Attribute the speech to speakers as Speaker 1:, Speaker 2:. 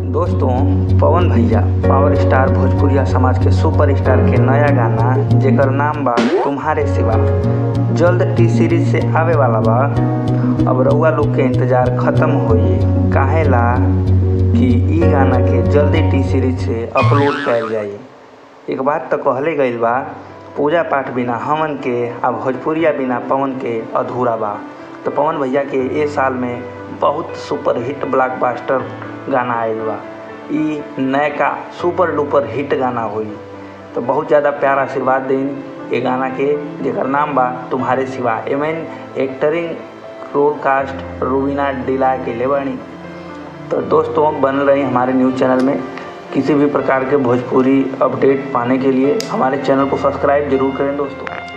Speaker 1: दोस्तों पवन भैया power star भोजपुरिया समाज के सुपर स्टार के नया गाना जेकर नाम बा तुम्हारे सिवा जल्द टी सीरीज से आवे वाला बा अब रउआ लोग के इंतजार खत्म होई काहेला कि ई गाना के जल्दी टी सीरीज से अपलोड कयल जाई एक बात तो कहले गईल बा पूजा पाठ बिना हमन के आ भोजपुरिया बिना पवन के अधूरा बा तो पवन भैया के ए साल में बहुत सुपर हिट ब्लॉकबस्टर गाना आयल बा ई नयका सुपर डुपर हिट गाना हुई तो बहुत ज़्यादा प्यार आशीर्वाद दें ये गाना के जेकर नाम बा तुम्हारे सिवा एमें एक्टरिंग रोल कास्ट रूबीना डिला के ले बानी तो दोस्तों बन रही हमारे न्यूज़ चैनल में किसी भी प्रकार के भोजपुरी अपडेट पाने के लिए हमारे चैनल को सब्सक्राइब जरूर करें दोस्तों